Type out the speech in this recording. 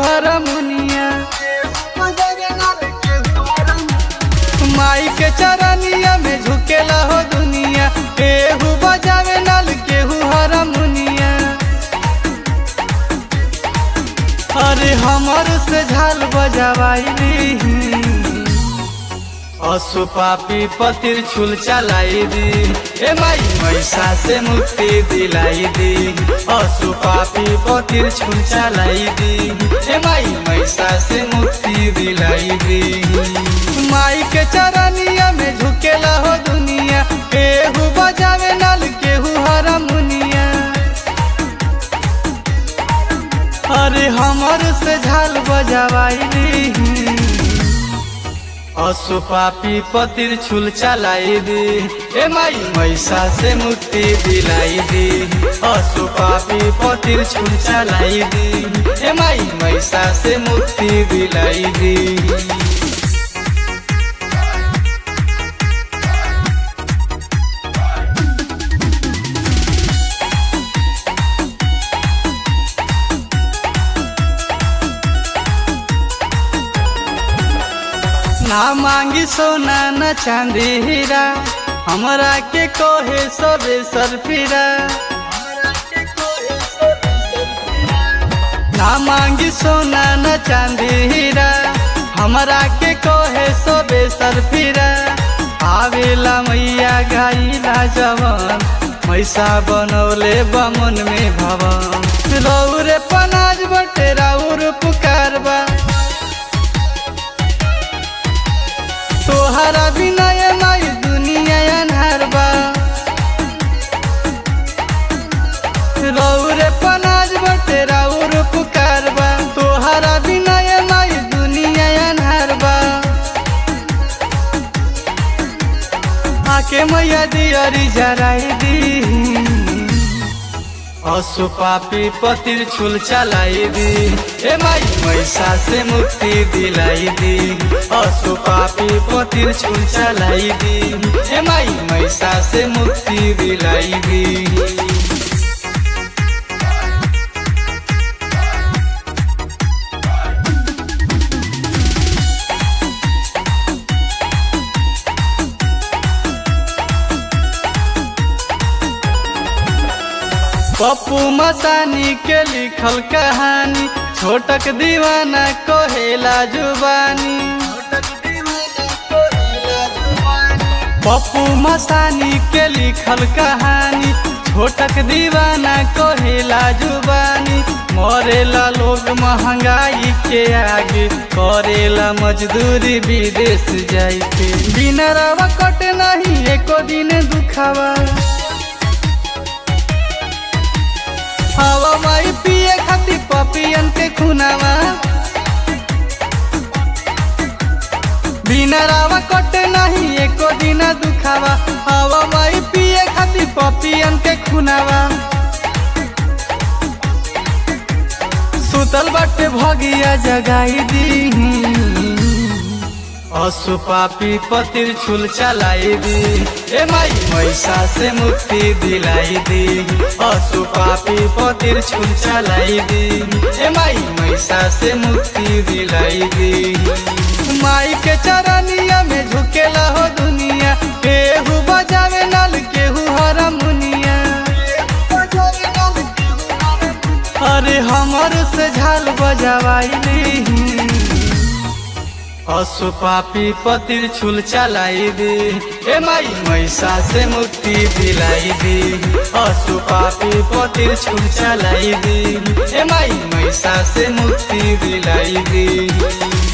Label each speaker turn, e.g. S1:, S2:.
S1: हरमुनिया माई के चरनिया में झुकेला हो दुनिया केहू बजावे नल केहू हरमुनिया अरे हमर से झाल बजावाई असु पापी पतिर छुल चलाई दी ए माई मैसा से मुक्ति दिलाई दी असु पापी पतिर छुल चलाई दी ए माई मैसा से मुक्ति दिलाई दी माई के चरनिया में झुकेला हो दुनिया केहू बजावे नल केहू हरमुनिया अरे हमर से झाल बजावाई असु पापी पतिर छुल चलाई दी ए माई मैसा से मुक्ति दिलाई दी असु पापी पतिर छुल चलाई दी ए माई मैसा से मुक्ति दिलाई दी ना मांगी सोना न चांदी हीरा हमरा के कोहे सबे सरफिरा ना मांगी सोना न चांदी हीरा हमरा के कोहे सबे सरफिरा आवेला मैया गाइला जवन मैसा बनौले बमन में भवन रौरे पनाज बटे राउर पुकारबा तोहरा बिना ये माई दुनिया अन्हार बा रौरे पनाज बटे राउर पुकार बा तोहरा बिना ये माई दुनिया अन्हार बा आके मैया दियरी जराई दी असु पापी पतिर छुल चलाई दी ए माई मैसा से मुक्ति दिलाई दी असु पापी पतिर छुल चलाई दी ए माई मैसा से मुक्ति दिलाई दी पप्पू मसानी के लिखल कहानी छोटक दीवाना कहेला जुबानी पप्पू मसानी के लिखल कहानी छोटक दीवाना कहेला जुबानी मरेला लोग महंगाई के आगे करेला मजदूरी विदेश जाई के बिना रवा कट नहीं एको दिन दुखावा हवा माई पिए खातिर पपियन के खुनावा बिना रावा कटे नहीं एको दिन दुखावा हवा माई पिए खातिर पपियन के खुनावा सुतल बाटे भगिया जगाई दी असु पापी पतिर छुल चलाई दी ए माई मैसा से मुक्ति दिलाई दी असु पापी पतिर छुल चलाई दी ए माई मैसा से मुक्ति दिलाई दी माई के चरनिया में झुकेला हो दुनिया केहू बजावे नल केहू हरमुनिया अरे हमर से झाल बजावाई असु पापी पतिर छुल चलाई दी ए माई मैसा से मुक्ति दिलाई दी असु पापी पतिर छुल चलाई दी ए माई मैसा से मुक्ति दिलाई दी